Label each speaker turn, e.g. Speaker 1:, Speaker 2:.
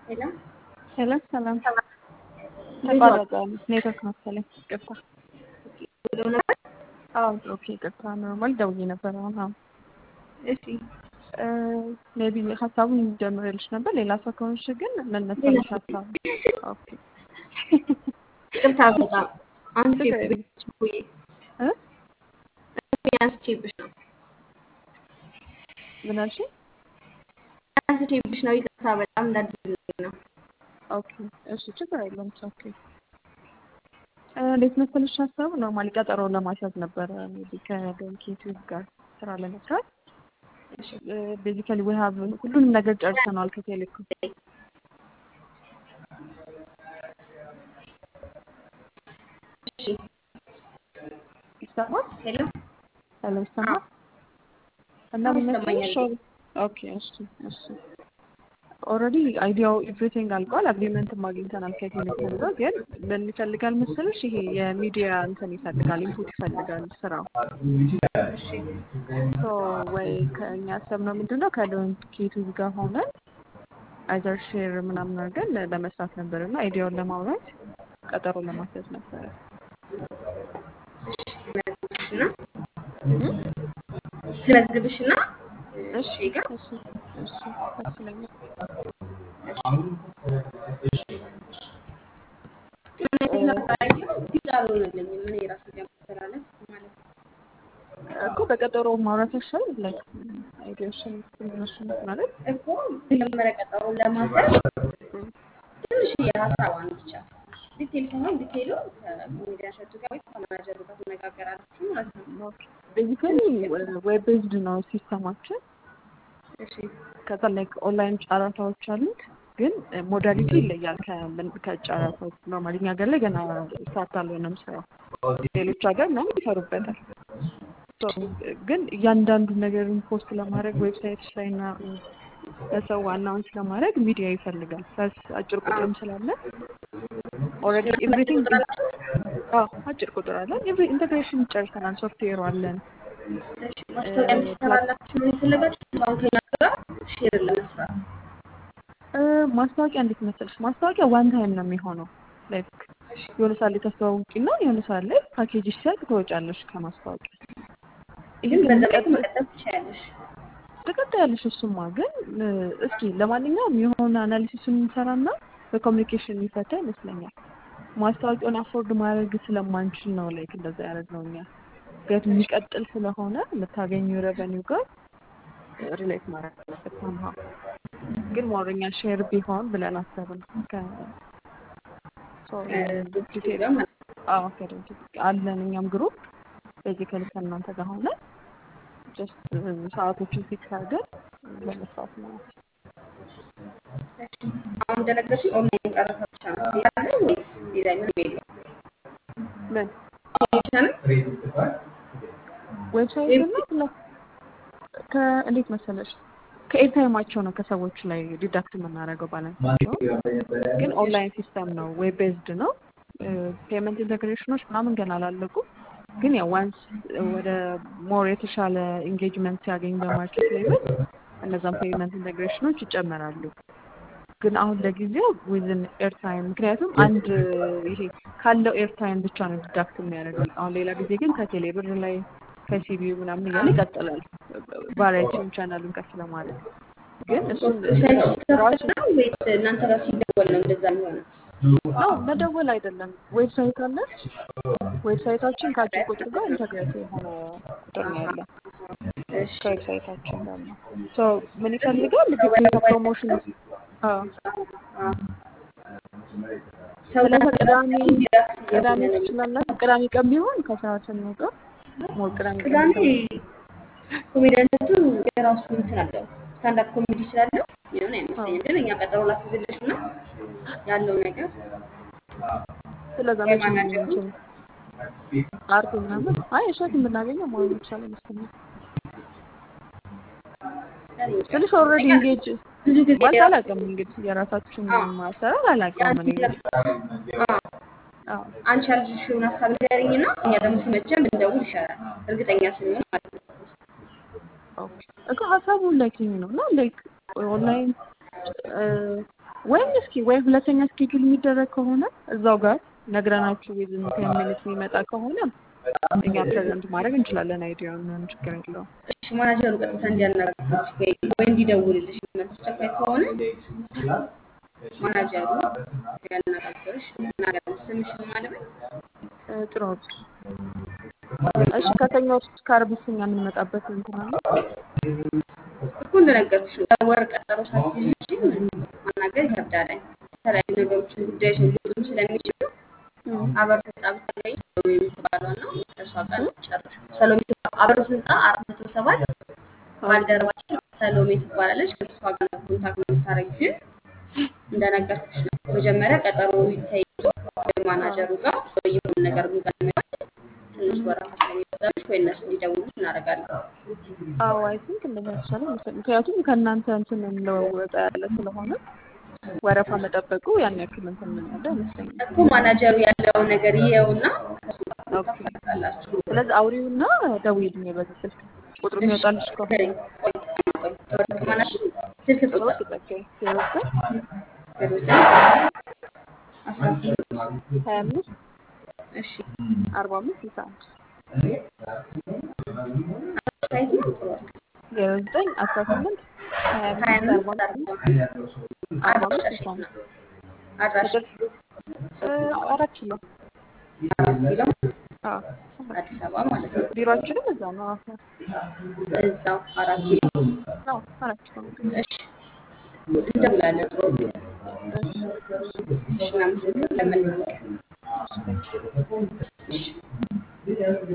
Speaker 1: ሄሎ
Speaker 2: ሄሎ ሰላም ተቋረጠ ኔትወርክ መሰለኝ ይቅርታ
Speaker 1: ብሎ ነበር።
Speaker 2: አዎ ኦኬ ይቅርታ ኖርማል ደውዬ ነበር አሁን አዎ
Speaker 1: እሺ
Speaker 2: ሜቢ ሀሳቡን ጀምሬልሽ ነበር ሌላ ሰው ከሆንሽ ግን ምን መሰለሽ ሀሳቡ ኦኬ
Speaker 1: ይቅርታ በጣም አንስቼብሽ ብዬ
Speaker 2: እ
Speaker 1: አንስቼብሽ ነው
Speaker 2: ምን አልሽኝ
Speaker 1: አንስቼብሽ ነው። ይቅርታ በጣም እንዳትልኝ ነው።
Speaker 2: ኦኬ እሺ ችግር የለውም ኦኬ እንዴት መሰለሽ ሀሳቡ ኖርማሊ ቀጠሮ ለማስያዝ ነበረ ሜቢ ከዶንኪቲዩብ ጋር ስራ ለመስራት ቤዚካሊ ዊ ሀቭ ሁሉንም ነገር ጨርሰናል ከቴሌኮም
Speaker 1: እሺ
Speaker 2: ይሰማል
Speaker 1: ሄሎ
Speaker 2: ሄሎ ይሰማል እና
Speaker 1: አዎ፣
Speaker 2: ምን
Speaker 1: ይሰማኛል።
Speaker 2: መሰለሽ ኦኬ እሺ እሺ ኦልሬዲ አይዲያው ኤቭሪቲንግ አልቋል። አግሪመንትም አግኝተናል ከቴሌኮም ጋር። ግን ምን ይፈልጋል መሰለሽ ይሄ የሚዲያ እንትን ይፈልጋል፣ ኢንፑት ይፈልጋል ስራው ሶ ወይ ከእኛ ያሰብነው ምንድን ነው ከዶንኪቲዩብ ጋር ሆነን አይዘር ሼር ምናምን አድርገን ለመስራት ነበር እና አይዲያውን ለማውራት ቀጠሮ ለማስያዝ ነበረ።
Speaker 1: እና ስመዝግብሽ እና
Speaker 2: እሺ እሺ እሺ ደስ ይለኛል።
Speaker 1: ግልጽ አልሆነልኝም። ምን የራሱ ማስተላለፍ ማለት ነው።
Speaker 2: እኮ በቀጠሮ ማውራት ያሻላል። ላይክ አይዲያሽን ትንሽን ማለት
Speaker 1: እኮ መጀመሪያ ቀጠሮን ለማስያዝ ትንሽ የሀሳቧን ብቻ ዲቴል ሳይሆን ዲቴሉ ከኮሜዲያን ሸቱ ጋር ወይ ከማናጀሩ ጋር ትነጋገራላችሁ ማለት ነው።
Speaker 2: ቤዚካሊ ዌብ ቤዝድ ነው ሲስተማችን።
Speaker 1: እሺ
Speaker 2: ከዛ ላይክ ኦንላይን ጨረታዎች አሉት፣ ግን ሞዳሊቲ ይለያል ከምን- ከጨረታዎች ኖርማሊ እኛ ሀገር ላይ ገና ስታርት አልሆነም ስራው። ሌሎች ሀገር ምናምን ይሰሩበታል። ሶ ግን እያንዳንዱ ነገርን ፖስት ለማድረግ ዌብሳይቶች ላይ እና ለሰው አናውንስ ለማድረግ ሚዲያ ይፈልጋል። ፕለስ አጭር ቁጥርም ስላለ ኦልሬዲ ኤቭሪቲንግ አጭር ቁጥር አለን። ኢንቴግሬሽን ጨርሰናል። ሶፍትዌሩ አለን።
Speaker 1: እሺ ማስታወቂያ እንዲሰራላችሁ ነው የፈለጋችሁት? አሁን ከኛ ጋር ሼር ለመስራት
Speaker 2: እ፣ ማስታወቂያ እንዴት መሰለሽ? ማስታወቂያ ዋን ታይም ነው የሚሆነው። ላይክ የሆነ ሰዓት ላይ ታስተዋውቂና የሆነ ሰዓት ላይ ፓኬጅ ሲያልቅ ትወጫለሽ ከማስታወቂያ። ይህ
Speaker 1: ግን
Speaker 2: ግን
Speaker 1: በዛ ላይ
Speaker 2: የሚቀጥል
Speaker 1: መቀጠል ትችያለሽ።
Speaker 2: ትቀጥያለሽ። እሱማ ግን እ፣ እስኪ ለማንኛውም የሆነ አናሊሲሱን እንሰራና በኮሚኒኬሽን የሚፈታ ይመስለኛል። ማስታወቂያውን አፎርድ ማድረግ ስለማንችል ነው ላይክ እንደዛ ያደረግነው እኛ። ምክንያቱም የሚቀጥል ስለሆነ የምታገኙ ሬቨኒው ጋር ሪሌት ማድረግ አለበት somehow። ግን ሞረኛ ሼር ቢሆን ብለን አሰብን። ከ ሶ ዲቴል አዎ ከደንክ አለን እኛም ግሩፕ ቤዚካሊ ከእናንተ ጋር ሆነ ጀስት ሰዓቶችን ፊክስ አድርገን ለመስራት ነው።
Speaker 1: አሁን እንደነገርሽኝ ኦንላይን ጨረታ ብቻ ነው ያለ ወይስ ሌላ ምንም የለም?
Speaker 2: ምን
Speaker 1: ብቻ ነው?
Speaker 2: ዌብሳይት እና ፕላስ ከእንዴት መሰለሽ ከኤርታይማቸው ነው ከሰዎች ላይ ዲዳክት የምናደርገው ባላንሳቸው። ግን ኦንላይን ሲስተም ነው፣ ዌብ ቤዝድ ነው። ፔመንት ኢንተግሬሽኖች ምናምን ገና አላለቁ። ግን ያው ዋንስ ወደ ሞር የተሻለ ኢንጌጅመንት ሲያገኝ በማርኬት ሌቭል እነዛም ፔመንት ኢንተግሬሽኖች ይጨመራሉ። ግን አሁን ለጊዜው ዊዝን ኤርታይም ምክንያቱም አንድ ይሄ ካለው ኤርታይም ብቻ ነው ዲዳክት የሚያደርገው። አሁን ሌላ ጊዜ ግን ከቴሌ ብር ላይ ከሲቢዩ ምናምን እያለ ይቀጥላል ቫሪያቲውን ቻናሉን ከፍ ለማለት ግን እሱን
Speaker 1: ዌብሳይት
Speaker 2: ራሱ
Speaker 1: ሲከፈት ነው ወይስ እናንተ ጋር ሲደወል ነው እንደዛ የሚሆነው?
Speaker 2: ነው መደወል አይደለም። ዌብሳይት አለ። ዌብሳይታችን ከአጭር ቁጥር ጋር ኢንተግሬት የሆነ ቁጥር ነው ያለው
Speaker 1: እሺ
Speaker 2: ከዌብሳይታችን ጋር ነው። ሶ ምን ይፈልጋል ግዴታ ፕሮሞሽን አዎ
Speaker 1: ሰው
Speaker 2: ስለዚህ ቅዳሜ
Speaker 1: ዲዳክት
Speaker 2: ቅዳሜ
Speaker 1: እየሆነ ነው።
Speaker 2: ትችላላችሁ። ቅዳሜ ቀን ቢሆን ከሰዓት እንውጣ። ሞር ቅዳሜ ቀን
Speaker 1: ቅዳሜ
Speaker 2: ቢሆን
Speaker 1: ኮሜዲያነቱ የራሱ እንትን አለው ስታንዳፕ ኮሜዲ ስላለው የሆነ አይመስለኝም። ግን እኛ ቀጠሮ ላስይዝልሽ እና ያለው ነገር
Speaker 2: ስለዛ መቼ ነው
Speaker 1: የማናጀሩ
Speaker 2: የሚችለው? አርብ ምናምን አይ እሸት የምናገኘው መሆን ይቻላል ይመስለኛል። ትንሽ ኦልሬዲ ኢንጌጅ
Speaker 1: ብዙ ጊዜ
Speaker 2: ማለት አላውቅም እንግዲህ የራሳችን
Speaker 1: አዎ።
Speaker 2: ማሰራር አላውቅም እኔ እንግዲህ
Speaker 1: አዎ፣
Speaker 2: አዎ
Speaker 1: አንቺ ያልሽውን ሀሳብ ንገሪኝ እና እኛ ደግሞ ሲመቸን ብንደውል ይሻላል። እርግጠኛ ስንሆን ማለት ነው።
Speaker 2: ኦኬ እኮ ሀሳቡ ላይክ ይሄ ነው እና ላይክ ኦንላይን ወይም እስኪ ወይ ሁለተኛ ስኬጁል የሚደረግ ከሆነ እዛው ጋር ነግረናችሁ ዊዝን ቴን ሚኒት የሚመጣ ከሆነ እኛ ፕሬዘንት ማድረግ እንችላለን። አይዲያውን ምንም ችግር የለውም።
Speaker 1: እሺ ማናጀሩ ቀጥታ እንዲያነጋግርሽ ወይ ወይ እንዲደውልልሽ አስቸኳይ ከሆነ ማናጀሩ እንዲያነጋግርሽ እናገር ስምሽን ማለበት
Speaker 2: እ፣ ጥሩ ወርቅ። እሺ ከሰኞ እስከ ዓርብ እኛ የምንመጣበት እንትን አለ።
Speaker 1: እኮ እንደነገርኩሽ ነው። በወር ቀጠሮ ሳትይዥ ማናገር ይከብዳል። የተለያዩ ነገሮችን ጉዳዮች ሊወጡ ስለሚችሉ አበር ህንፃ ብታገኝ ሰሎሜ የምትባለው ነው ከእሷ ጋር ጨርሽ። ሰሎሜ ትባ- አበር ህንፃ አራት መቶ ሰባት ባልደረባችን ሰሎሜ ትባላለች። ከእሷ ጋር ነው ኮንታክት ነው የምታደርጊው። ግን እንደነገርኩሽ ነው መጀመሪያ ቀጠሮ ተይዞ ማናጀሩ ጋር ወይ የሆነ ነገር የሚቀድመው ትንሽ ወረፋ ስለሚበዛብሽ ወይ እነሱ እንዲደውሉ እናደርጋለን።
Speaker 2: አዎ አይ ቲንክ እንደዛ ይቻላል መሰለኝ። ምክንያቱም ከእናንተ እንትን እንለወጣ ያለ ስለሆነ ወረፋ መጠበቁ ያን ያክል እንትን ምን ያለ አይመስለኝም።
Speaker 1: እኮ ማናጀሩ ያለውን ነገር ይየውና ከሱ ጋር
Speaker 2: ኦኬ።
Speaker 1: ታፈቃላችሁ።
Speaker 2: ስለዚህ አውሪውና ደውዪልኝ በዚህ ስልክ ቁጥሩ የሚወጣልሽ ከሆነ
Speaker 1: ቆይ ቆይ ቆይ ወርቅ ማናጀር ስልክ
Speaker 2: ጥሩ
Speaker 1: ቁጥር
Speaker 2: ጸጋዬ ዜሮ ዘጠኝ
Speaker 1: ዜሮ ዘጠኝ አስራ ስምንት
Speaker 2: ሀያ አምስት
Speaker 1: እሺ
Speaker 2: አርባ አምስት ስልሳ አንድ
Speaker 1: ሳይት ነው ጥሩ ወርቅ
Speaker 2: ዜሮ ዘጠኝ አስራ ስምንት ሀያ
Speaker 1: ሀያ
Speaker 2: አምስት አርባ
Speaker 1: አምስት
Speaker 2: አምስት
Speaker 1: አርባ
Speaker 2: አርባ አምስት
Speaker 1: አድራሻሽ
Speaker 2: ስልሳ
Speaker 1: የት
Speaker 2: አንድ
Speaker 1: ነው? አድራሻ
Speaker 2: እ፣ አራት ኪሎ
Speaker 1: አራት ኪሎ
Speaker 2: አዎ
Speaker 1: አዲስ አበባ ማለት ነው።
Speaker 2: ቢሮአችንም እዛ ነው። አዎ
Speaker 1: እዛው አራት ኪሎ
Speaker 2: አዎ አራት ኪሎ ነው።
Speaker 1: እሺ እንደውላለን። ጥሩ ወርቅ እሺ እናመሰግናለን። መልካም ቀን። እሺ